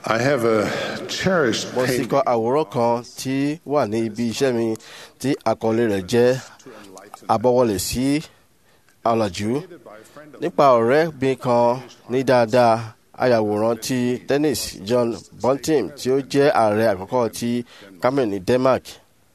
I have a cherished mo sì painting kọ àwòrán kan tí wà ní ibi iṣẹ́ mi tí àkọlé rẹ̀ jẹ́ àbọ̀wọlé sí ọ̀làjú nípa ọ̀rẹ́ mi kan ní dáadáa ayàwòrán ti tennis John Bunting tí ó jẹ́ ààrẹ àkọ́kọ́ ti Cameroon ní Denmark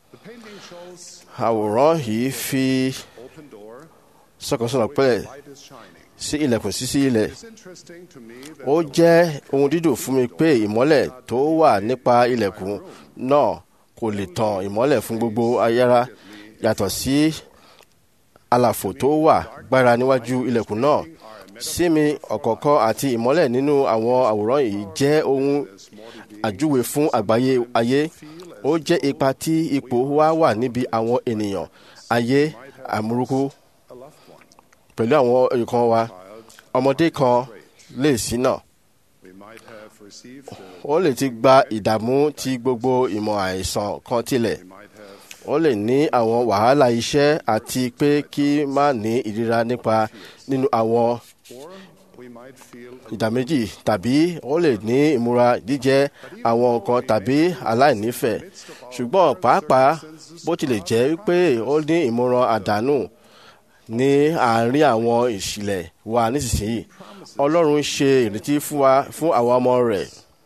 àwòrán yìí fi sọ̀kànsọ̀nà pẹ̀lẹ́ sí ilẹ̀kùn sísí ilẹ̀ ó jẹ́ ohun dídùn fún mi pé ìmọ́lẹ̀ tó wà nípa ilẹ̀kùn náà kò lè tàn ìmọ́lẹ̀ fún gbogbo ayára yàtọ̀ sí àlàfo tó wà gbára níwájú ilẹ̀kùn náà sí mi ọ̀kọ̀ọ̀kan àti ìmọ́lẹ̀ nínú àwọn àwòrán yìí jẹ́ ohun àjúwe fún àgbáyé ayé ó jẹ́ ipa tí ipò wa wà níbi àwọn ènìyàn ayé àmúrúkú pẹ̀lú àwọn nǹkan wa ọmọdé kan lè ṣìnà ó lè ti gba ìdààmú tí gbogbo ìmọ̀ àìsàn kan tilẹ̀ ó lè ní àwọn wàhálà iṣẹ́ àti pé kí má ní ìríra nípa nínú àwọn ìdàméjì tàbí ó lè ní ìmúra jíjẹ àwọn nǹkan tàbí aláìnífẹ̀ẹ́ ṣùgbọ́n pàápàá bó tilẹ̀ jẹ́ pé ó ní ìmúra àdánù ní àárín àwọn ìṣìlẹ̀ wa nísinsìnyí ọlọ́run ṣe ìrètí fún wa fún àwọn ọmọ rẹ̀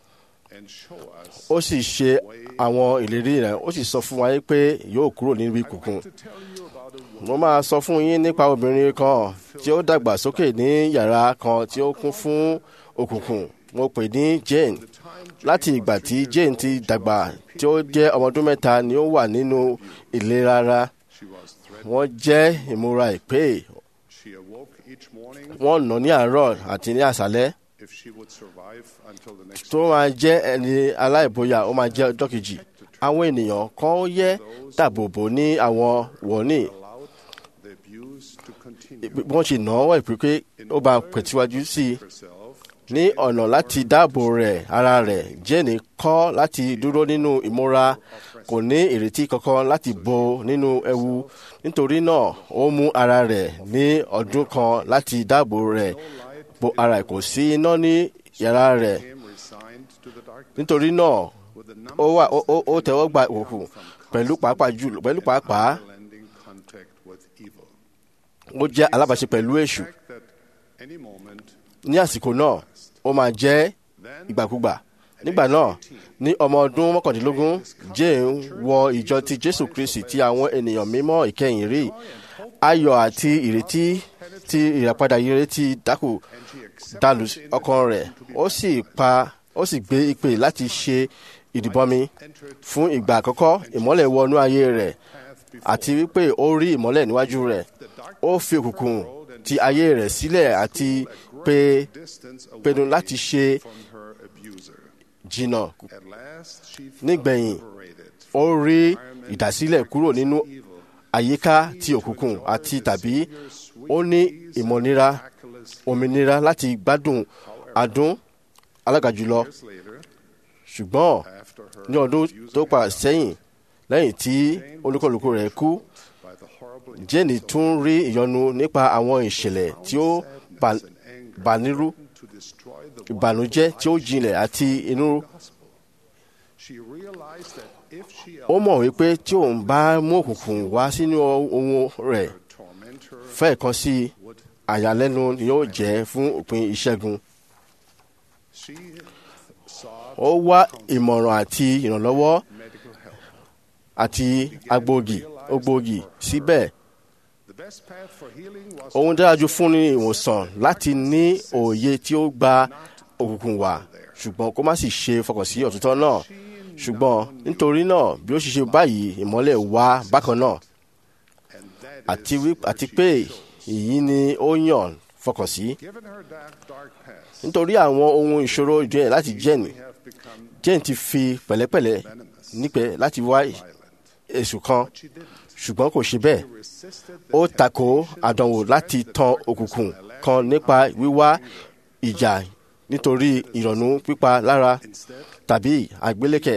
ó sì ṣe àwọn ìlérí rẹ̀ ó sì sọ fún wa pé yóò kúrò níbi kùkùn mo máa sọ fún yín nípa obìnrin kan tí ó dàgbà sókè ní yàrá kan tí ó kún fún òkùnkùn mo pè ní Jane láti ìgbà tí Jane ti dàgbà tí ó jẹ́ ọmọ ọdún mẹ́ta ni ó wà nínú ìlera ara wọ́n jẹ́ ìmúra ìpè wọ́n nà ní àárọ̀ àti ní àṣálẹ́ tó máa jẹ́ ẹni aláìbóyá ó máa jẹ́ ọjọ́ kejì àwọn ènìyàn kan yẹ dàbòbò ní àwọn wọ̀nì wọ́n ṣe nà wọ́n ìpè pé ó bá pẹ̀tíwájú sí i ní ọ̀nà láti dáàbò rẹ̀ ara rẹ̀ jẹ́ni kọ́ láti dúró nínú ìmúra kò ní ìrètí kankan láti bò nínú ewu nítorí náà ó mú ara rẹ̀ ní ọdún kan láti dáàbò rẹ̀ bo ara kò sí iná ní yàrá rẹ̀ nítorí náà ó wà ó tẹ́wọ́ gba òkùnkùn pẹ̀lú pàápàá jùlọ pẹ̀lú pàápàá ó jẹ́ alábàáṣe pẹ̀lú èṣù ní àsìkò náà ó máa jẹ́ ìgbàkúgbà nígbà náà ní ọmọ ọdún mọ́kàndínlógún jane wọ ìjọ ti jésù kristi tí àwọn ènìyàn mímọ́ ìkẹyìn rí ayọ̀ àti ìrètí tí ìràpadà ire ti dákù dàlù ọkàn rẹ̀ ó sì pa ó sì gbé ìpè láti ṣe ìdìbọmi fún ìgbà àkọ́kọ́ ìmọ́lẹ̀ wọnú ayé rẹ̀ àti wípé ó rí ìmọ́lẹ̀ níwájú rẹ̀ ó fi òkùnkùn ti ayé rẹ̀ sílẹ̀ àti pé pinnu láti ṣe jìnnà nígbẹ̀yìn ó rí ìdásílẹ̀ kúrò nínú àyíká ti òkùnkùn àti tàbí ó ní ìmọ̀nira òmìnira láti gbádùn adùn alágàjùlọ ṣùgbọ́n ní ọdún tó pa sẹ́yìn lẹ́yìn tí olúkúlùkù rẹ̀ kú jẹ́ni tún rí ìyọnu nípa àwọn ìṣẹ̀lẹ̀ tí ó bànírú ìbànújẹ́ tí ó jinlẹ̀ àti inú. ó mọ̀ wípé tí òun bá mú òkùnkùn wá sínú ohun rẹ̀ fẹ́ẹ̀kan sí àyàlẹ́nu ni yóò jẹ́ fún òpin ìṣẹ́gun. ó wá ìmọ̀ràn àti ìrànlọ́wọ́ àti agbógi ògbógi síbẹ̀ ohun dára jù fún ní ìwòsàn láti ní òye tí ó gba òkùnkùn wá ṣùgbọ́n kó má sì ṣe fọkàn sí òtítọ́ náà ṣùgbọ́n nítorí náà bí ó ṣe ṣe báyìí ìmọ́lẹ̀ wá bákan náà àti pé èyí ni ó yàn fọkàn sí nítorí àwọn ohun ìṣòro ìjọyẹ̀ láti jẹ́ni jẹ́ni ti fi pẹ̀lẹ́pẹ̀lẹ́ nípẹ́ láti wá èṣù kan ṣùgbọ́n kò ṣe bẹ́ẹ̀ ó takò àdánwò láti tan òkùnkùn kan nípa wíwá ìjà nítorí ìrònú pípa lára tàbí àgbélékè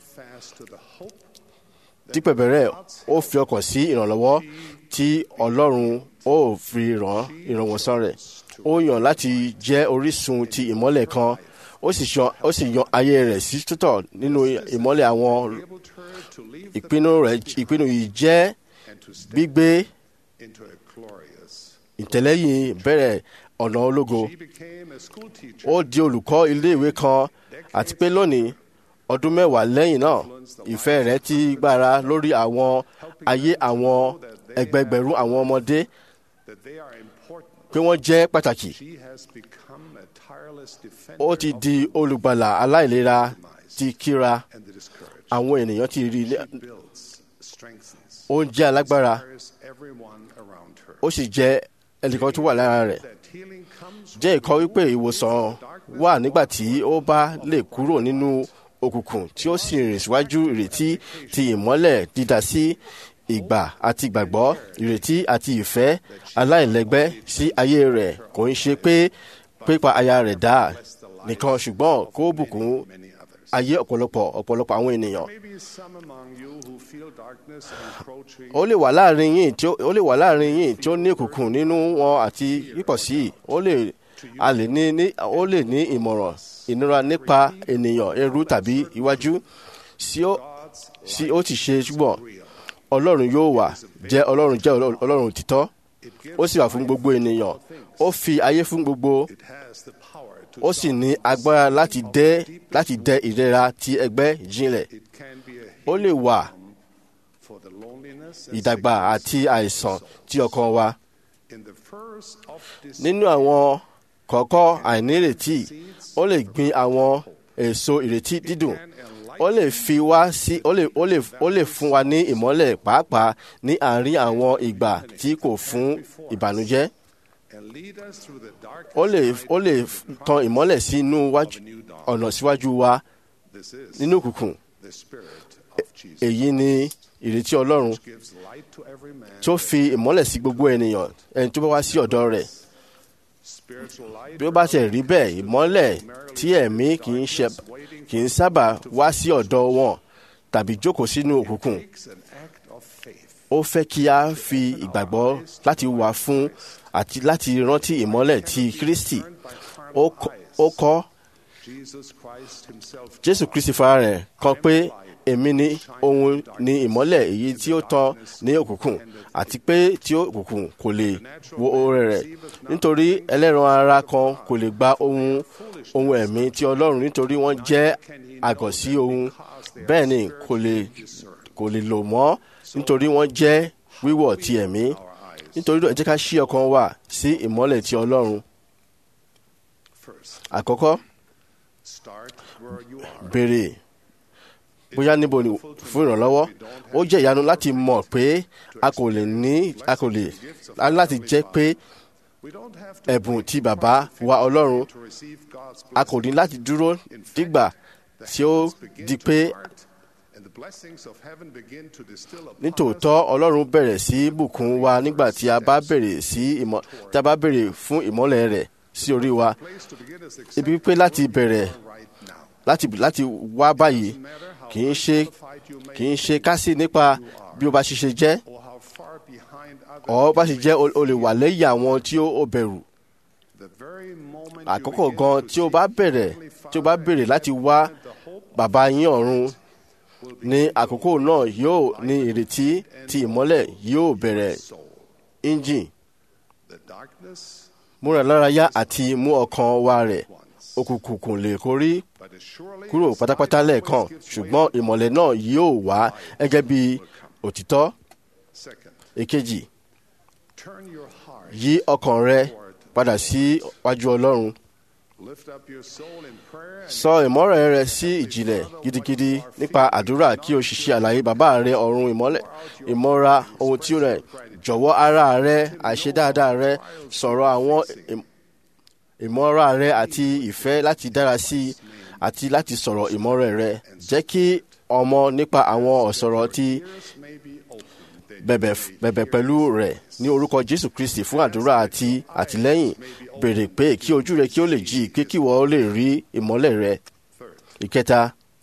dípẹ̀bẹ̀rẹ̀ ó fi ọkàn sí ìrànlọ́wọ́ tí ọlọ́run ó fi ràn ìrànwọ́sán rẹ̀ ó yàn láti jẹ́ orísun ti ìmọ́lẹ̀ kan ó sì yan ó sì yan ayé rẹ̀ sí tútọ̀ nínú ìmọ́lẹ̀ àwọn enabled her to leave the ìpinnu rẹ̀ ìpinnu yìí jẹ́ and to step gbígbé into a glorious. ìtẹ̀lẹ́yìn bẹ̀rẹ̀ ọ̀nà ológo She became a school teacher. ó di olùkọ́ iléèwé kan àti pé lónìí ọdún mẹ́wàá lẹ́yìn náà ìfẹ́ rẹ̀ ti gbára lórí àwọn ayé àwọn ẹgbẹgbẹ̀rún àwọn ọmọdé that they are important. pé wọ́n jẹ́ pàtàkì She has become a tireless defender ó ti of di olùgbàlà aláìlera ti kíra and the discouraged. àwọn ènìyàn ti rí ilé She builds, strengthens, ó ń jẹ́ alágbára inspires everyone around her. ó sì jẹ́ ẹnìkan tó wà lára rẹ̀ That healing comes jẹ́ ìkọ́ wípé ìwòsàn wà nígbà tí ó bá lè kúrò nínú òkùnkùn tí ó sì rìn síwájú ìrètí ti ìmọ́lẹ̀ dídá sí ìgbà àti ìgbàgbọ́ ìrètí àti ìfẹ́ aláìlẹ́gbẹ́ sí ayé rẹ̀ kò ń ṣe pé pípa aya rẹ̀ dá nìkan ṣùgbọ́n kó bùkún many others. ayé ọ̀pọ̀lọpọ̀ ọ̀pọ̀lọpọ̀ àwọn ènìyàn Maybe some among you who feel darkness encroaching ó lè wà láàrin yín tí ó ó lè wà láàrin yín tí ó ní òkùnkùn nínú wọn àti pípọ̀ sí i ó lè a lè ní ní ó lè ní ìmọ̀ràn ìnira nípa ènìyàn ẹrú tàbí iwájú sí ó sí ó ti ṣe ṣùgbọ́n ọlọ́run yóò wà jẹ́ ọlọ́run jẹ́ ọlọ́run ọlọ́run títọ́ ó sì wà fún gbogbo ènìyàn ó fi ayé fún gbogbo it has the power to ó sì ní agbára láti dẹ láti dẹ ìrora ti ẹgbẹ́ jinlẹ̀ it can be a ó lè wà for the loneliness and ìdàgbà àti àìsàn tí ọkàn wa in the first of this nínú àwọn kọ̀ọ̀kọ́ àìnírètí ó lè gbin àwọn èso ìrètí dídùn ó lè fi wá sí ó lè ó lè ó lè fún wa ní ìmọ́lẹ̀ pàápàá ní àárín àwọn ìgbà tí kò fún ìbànújẹ́ and lead us through the dark ó lè ó lè tan ìmọ́lẹ̀ sí inú wájú ọ̀nà síwájú wa this is nínú òkùnkùn the spirit of Jesus èyí ni ìrètí ọlọ́run gives light to every man tó fi ìmọ́lẹ̀ sí gbogbo ènìyàn ẹni tó bá wá sí ọ̀dọ̀ rẹ̀ spiritual light bí ó bá tẹ̀ rí bẹ́ẹ̀ ìmọ́lẹ̀ tí ẹ̀mí kì í ṣe kì í sábà wá sí ọ̀dọ̀ wọn tàbí jókòó sínú òkùnkùn takes an act of faith ó fẹ́ kí a fi ìgbàgbọ́ láti wà fún àti láti rántí ìmọ́lẹ̀ ti Kristi ó kọ́- ó kọ́ Jesus Christ himself Jésù Kristi fara rẹ̀ kan pé èmi ni ohun ni ìmọ́lẹ̀ èyí tí ó tàn ní òkùnkùn àti pé tí òkùnkùn kò lè wo oore rẹ̀ nítorí ẹlẹ́ran ara kan kò lè gba ohun ohun ẹ̀mí ti Ọlọ́run nítorí wọ́n jẹ́ àgọ̀ sí ohun bẹ́ẹ̀ ni kò lè kò lè lò mọ́ nítorí wọ́n jẹ́ wíwọ̀ ti ẹ̀mí nítorí náà ẹ jẹ́ ká ṣí ọkàn wa sí ìmọ́lẹ̀ ti Ọlọ́run first àkọ́kọ́ start where you are béèrè bóyá níbo ni fún ìrànlọ́wọ́ ó jẹ́ ìyanu láti mọ̀ pé a kò lè ní a kò lè a ní láti jẹ́ pé we don't have to ẹ̀bùn ti bàbá wa Ọlọ́run to receive God's a kò ní láti dúró dígbà tí ó di pé and the blessings of heaven begin to distill upon us nítòótọ́ Ọlọ́run bẹ̀rẹ̀ sí bùkún wa nígbà tí a bá bèrè sí ìmọ̀ tí a bá bèrè fún ìmọ́lẹ̀ rẹ̀ sí orí wa place to begin is ibi accept pé láti bẹ̀rẹ̀ right now láti láti wá báyìí kì í ṣe fight you may kì í ṣe kásì nípa bí o bá ṣiṣẹ́ jẹ́ or how far behind others ọ̀ bá ṣe jẹ́ o o lè wà lẹ́yìn àwọn tí ó ó bẹ̀rù the very moment àkókò gan tí o bá bẹ̀rẹ̀ tí o bá bèrè láti wá bàbá yín ọ̀run ní àkókò náà yóò ní ìrètí tí ìmọ́lẹ̀ yóò bẹ̀rẹ̀ engine the darkness múra lárayá àti mú ọkàn wa rẹ̀ òkùnkùn kò lè kórí but as surely kúrò as pátápátá light lẹ́ẹ̀kan always gives way ṣùgbọ́n ìmọ́lẹ̀ náà yóò wá gẹ́gẹ́ bí òtítọ́ second èkejì turn your heart yí ọkàn rẹ padà sí wájú Ọlọ́run lift up your soul in prayer and sọ ìmọ̀ràn rẹ sí ìjìnlẹ̀ gidigidi nípa àdúrà kí o sì ṣe àlàyé bàbá rẹ ọ̀run ìmọ́lẹ̀ ìmọ̀ra ohun tí ó rẹ̀ jọ̀wọ́ ara rẹ àṣedáadáa rẹ sọ̀rọ̀ àwọn ìm- ìmọ̀ra rẹ àti ìfẹ́ láti dára sí i àti láti sọ̀rọ̀ ìmọ̀ràn rẹ jẹ́ kí ọmọ nípa àwọn ọ̀sọ̀rọ̀ tí ears may be open that bẹ̀bẹ̀ bẹ̀bẹ̀ pẹ̀lú rẹ̀ ní orúkọ Jésù Kristi fún àdúrà àti àtìlẹ́yìn béèrè pé kí ojú rẹ kí ó lè jí pé kí wọ́n lè rí ìmọ́lẹ̀ rẹ third ìkẹta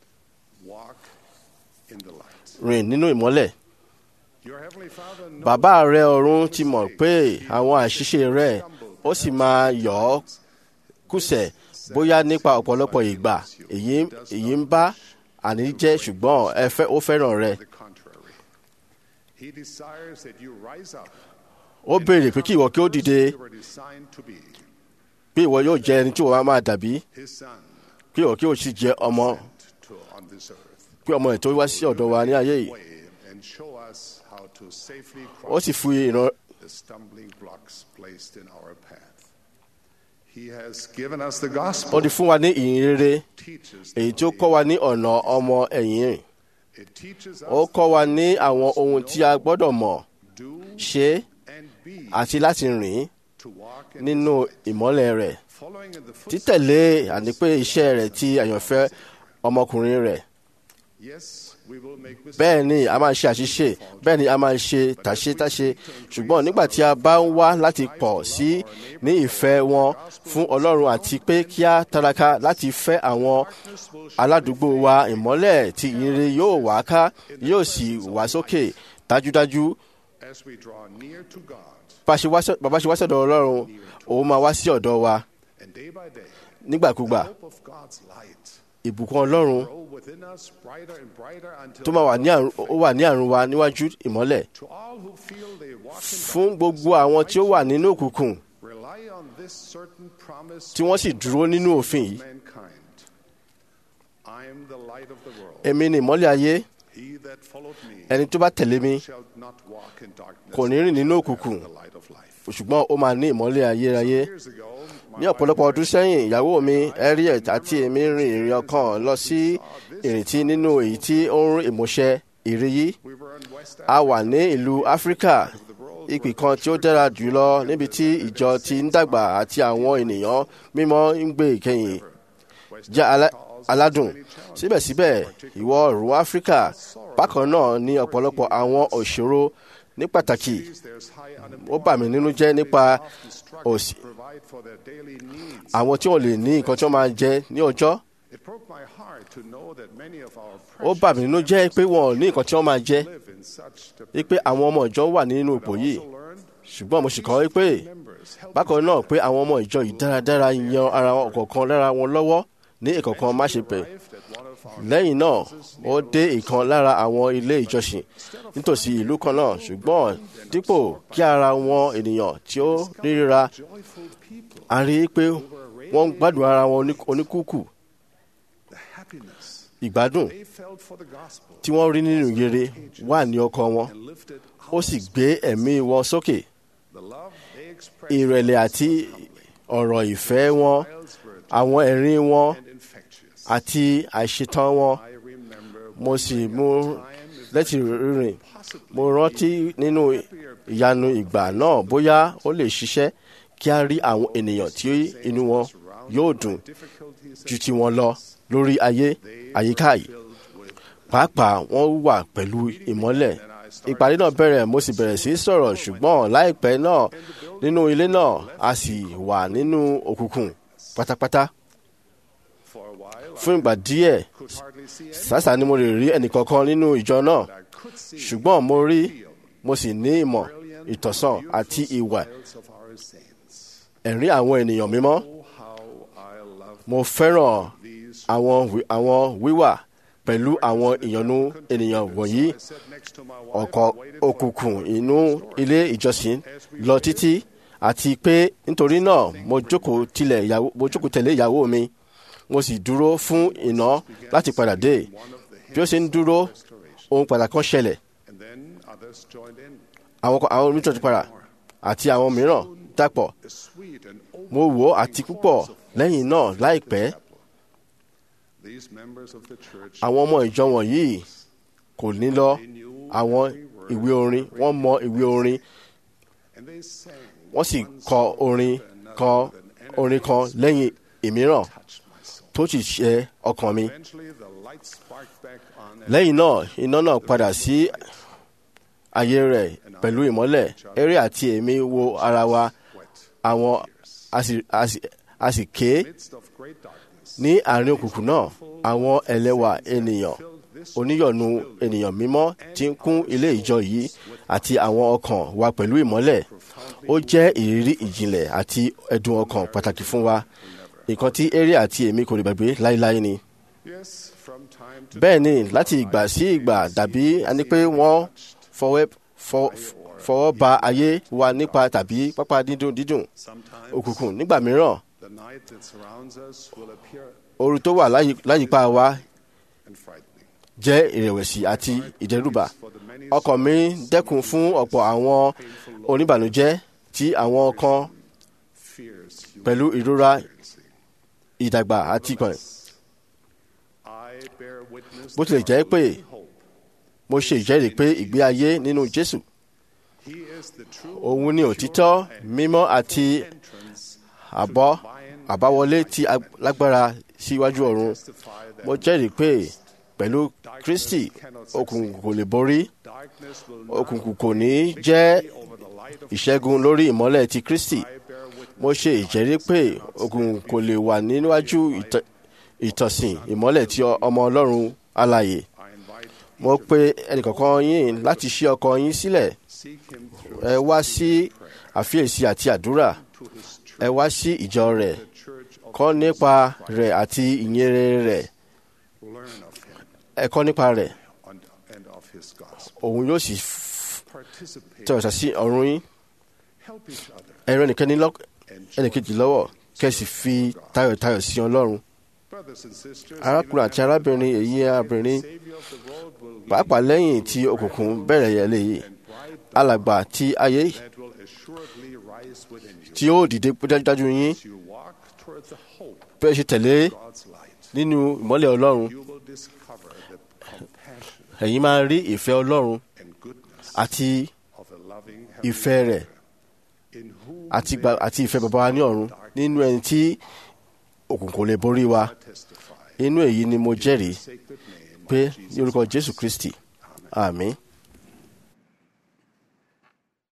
walk in the light rìn nínú ìmọ́lẹ̀ your heavenly father knows bàbá rẹ ọ̀run ti mọ̀ pé àwọn àṣìṣe rẹ ó sì máa yọ̀ ọ́ kùsẹ̀ bóyá nípa ọ̀pọ̀lọpọ̀ ìgbà èyí èyí ń bá àní jẹ́ ṣùgbọ́n ẹ fẹ́ ó fẹ́ràn rẹ the contrary. He desires that you rise up ó béèrè pé kí ìwọ kí ó dìde you were designed to be, pé ìwọ yóò jẹ ẹni tí ìwọ máa dàbí his son, pé ìwọ kí ó sì jẹ ọmọ to on this earth. pé ọmọ ẹ̀ tó wá sí ọ̀dọ̀ wa ní ayé yìí Way and show us how to safely ó cross sì fi ìran the stumbling blocks placed in our path. He has given us the gospel. ó ti fún wa ní ìyìn rere teaches èyí tí ó kọ́ wa ní ọ̀nà ọmọ ẹ̀yìn rìn it teaches ó us kọ́ wa ní àwọn ohun tí a gbọ́dọ̀ mọ̀ do ṣe and be àti láti rìn to walk in nínú ìmọ́lẹ̀ rẹ̀ following in the footsteps. títẹ̀lé àní pé iṣẹ́ rẹ̀ ti àyànfẹ́ ọmọkùnrin rẹ̀ Yes, we will make mistakes. bẹ́ẹ̀ ni a máa ṣe àṣìṣe bẹ́ẹ̀ ni a máa ṣe tàṣetáṣe ṣùgbọ́n nígbà tí a bá ń wá láti pọ̀ sí ní ìfẹ́ wọn fún ọlọ́run àti pé kí a taraka láti fẹ́ àwọn aládùúgbò wa ìmọ́lẹ̀ tí ìyìnrere yóò wá ká yóò sì wá sókè dájúdájú As we draw near to God, bá ṣe wá sọ- bàbá ṣe wá sọ̀dọ̀ ọlọ́run òun máa wá sí ọ̀dọ̀ wa and day by day, nígbàkúgbà hope of God's light ìbùkún ọlọ́run grow within us brighter and brighter until tó máa wà ní àrùn ó wà ní àrùn wa níwájú ìmọ́lẹ̀ to all who feel they walk in fún gbogbo àwọn tí ó wà nínú òkùnkùn rely on this certain promise tí wọ́n sì dúró nínú òfin yìí mankind. I am the light of the world. èmi ni ìmọ́lẹ̀ ayé He that followed me ẹni tó bá tẹ̀lé mi shall not walk in darkness, kò ní rìn nínú but òkùnkùn have the light of life. ṣùgbọ́n ó máa ní ìmọ́lẹ̀ ayérayé Years ago, my ní ọ̀pọ̀lọpọ̀ ọdún sẹ́yìn ìyàwó mi Harriet àti èmi rin ìrìn ọkàn lọ sí ìrètí nínú èyí tí ó ń rìn ìmúṣẹ ìrì yìí we were in West a wà ní ìlú áfíríkà ìpì kan tí ó dára jùlọ níbi tí ìjọ ti ń dàgbà àti àwọn ènìyàn mímọ́ ń gbé ìkẹyìn jẹ́ alá- aládùn síbẹ̀síbẹ̀ ìwọ̀ oòrùn áfíríkà bákan náà ní ọ̀pọ̀lọpọ̀ àwọn òṣòro ní pàtàkì there's high ó bà mí nínú jẹ́ nípa òsì to provide for their daily needs. àwọn tí wọ́n lè ní nǹkan tí wọ́n máa jẹ ní ọjọ́ It broke my heart to know that many of our ó bà mí nínú jẹ́ pé wọn ò ní nǹkan tí wọ́n máa jẹ live in such the wípé àwọn ọmọ ìjọ wà nínú ipò yìí learned ṣùgbọ́n mo sì kọ́ wípé members help bákan náà pé àwọn ọmọ ìjọ yìí dáradára yan ara wọn kọ̀ọ̀kan lára wọn lọ́wọ́ ní ìkọ̀kan má ṣe bẹ̀ arrived at one of our lẹ́yìn náà ó dé ìkan lára àwọn ilé ìjọsìn nítòsí ìlú kan náà ṣùgbọ́n dípò kí ara wọn ènìyàn tí ó ríra joyful people a rí i pé wọ́n ń gbádùn ara wọn oní- oníkúkù the happiness ìgbádùn they felt for the gospel tí wọ́n rí nínú yere wà ní ọkàn wọn and lifted ó sì gbé ẹ̀mí wọn sókè the love they expressed ìrẹ̀lẹ̀ àti ọ̀rọ̀ ìfẹ́ wọn whiles were àwọn ẹ̀rín wọn and infectious. àti àìṣetán wọn I remember mo sì mú lẹ́tì rírìn mo rántí nínú ìyanu ìgbà náà bóyá ó lè ṣiṣẹ́ kí a rí àwọn ènìyàn tí inú wọn yóò dùn difficulties ju ti wọn lọ lórí ayé àyíká yìí filled with pàápàá wọ́n wà pẹ̀lú ìmọ́lẹ̀ ìpàdé náà bẹ̀rẹ̀ mo sì bẹ̀rẹ̀ sí í sọ̀rọ̀ ṣùgbọ́n láìpẹ́ náà nínú ilé náà a sì wà nínú òkùnkùn pátápátá for a while. fún ìgbà díẹ̀ could hardly see any. sàṣà ni mo lè rí ẹnìkankan nínú ìjọ náà I could see ṣùgbọ́n mo rí mo sì ní ìmọ̀ ìtọ̀sán àti ìwà smiles of our saints. ẹ̀rín àwọn ènìyàn mímọ́ Oh, how I love mo fẹ́ràn these. àwọn wí- àwọn wíwà pẹ̀lú àwọn ìyọnu ènìyàn wọ̀nyí I sat next to my wife ọkọ̀ and waited for òkùnkùn inú ilé ìjọsìn lọ títí àti pé nítorí náà mo jókòó tilẹ̀ ìyàwó mo jókòó tẹ̀lé ìyàwó mi mo sì dúró fún iná láti padà dé one of the bí ó ṣe ń dúró ohun pàtàkì kan ṣẹlẹ̀ and then others joined in. àwọn kan- àwọn oníṣòwò ti padà àti àwọn mìíràn dàpọ̀ The sweet and open mo wò ó àti púpọ̀ lẹ́yìn náà láìpẹ́ These members of the church àwọn ọmọ ìjọ wọ̀nyí kò ní lọ àwọn ìwé orin wọ́n mọ ìwé orin and they sang wọ́n sì kọ orin kan orin kan lẹ́yìn ìmíràn touched my soul. tó sì ṣe ọkàn mi Eventually the light sparked back on and lẹ́yìn náà iná náà padà sí ayé rẹ̀ pẹ̀lú ìmọ́lẹ̀ eré àti èmi wo ara wa wet. àwọn a sì- a sì- a sì ké Midst of great darkness. ní àárín òkùnkùn náà àwọn ẹlẹ́wà ènìyàn oníyọ̀nù ènìyàn mímọ́ tí ń kún ilé ìjọ yìí àti àwọn ọkàn wa pẹ̀lú ìmọ́lẹ̀ ó jẹ́ ìrírí ìjìnlẹ̀ àti ẹ̀dùn ọkàn pàtàkì fún wa nǹkan tí eré àti èmi kò lè gbàgbé láéláé ni. Yes, from time to bẹ́ẹ̀ ni láti ìgbà sí ìgbà dàbí ẹni pé wọ́n fọwọ́ fọ- fọwọ́ ba ayé wa nípa tàbí pápá dídùn dídùn sometimes òkùnkùn nígbà mìíràn the night that surrounds us will appear ooru tó wà láyì- láyìíká wa and frightening. jẹ́ ìrẹ̀wẹ̀sì àti ìdẹ́rùbà For the many ọkàn mi dẹ́kun fún ọ̀pọ̀ àwọn oníbànújẹ́ tí àwọn kan fears you pẹ̀lú ìrora experiencing. ìdàgbà àti ìkànnì I bear witness bó tilẹ̀ to jẹ́ our pé living hope. mo ṣe ìjẹ́rìí pé ìgbé ayé nínú Jésù He is the true òun ni òtítọ́ mímọ́ àti entrance àbọ̀ àbáwọlé tí a lágbára síwájú ọ̀run testify that mo jẹ́rìí pé pẹ̀lú Kristi òkùnkùn kò lè borí darkness will òkùnkùn kò ní jẹ́ not over the light of ìṣẹ́gun lórí ìmọ́lẹ̀ ti Kristi I bear witness mo ṣe ìjẹ́rìí pé òkùnkùn kò lè wà níwájú ìtọ́- ìtọ̀sìn ìmọ́lẹ̀ tí ọmọ Ọlọ́run alààyè I invite mo pe ẹnìkọ̀ọ̀kan yín láti ṣí ọkàn yín sílẹ̀ seek him through ẹ wá sí àfiyèsí àti àdúrà to his church, ẹ wá sí ìjọ rẹ̀ the church of kọ́ nípa rẹ̀ àti ìyìnrere rẹ̀ learn of him ẹ kọ́ nípa rẹ̀ and, and of his gospel. òun yóò sì f- Participate, tẹ̀wọ̀sà sí ọ̀run yín help each other, ẹ ràn ẹnìkẹ́ni lọ́- and ẹnìkejì lọ́wọ́ kẹ́sì fi tayọ̀tayọ̀ sí Ọlọ́run brothers and sisters. arákùnrin àti arábìnrin èyí arábìnrin Savior of the world will lead pàápàá lẹ́yìn tí òkùnkùn bẹ̀rẹ̀ yẹlẹ yìí and bright alàgbà tí ayé that will assuredly rise within you tí ó dìde dájúdájú yín as you walk toward the hope bẹ́ẹ̀ ṣe tẹ̀lé of God's light. nínú ìmọ́lẹ̀ Ọlọ́run You will discover the compassion ẹ̀yin máa rí ìfẹ́ Ọlọ́run and goodness àti of a loving Heavenly ìfẹ́ rẹ̀ Father, in whom àti may gba- àti ìfẹ́ bàbá wa ní ọ̀run nínú ẹni tí òkùnkùn kò lè borí wa I testify inú èyí ni mo jẹ́rìí sacred name pé of ní orúkọ Jésù Kristi àmín.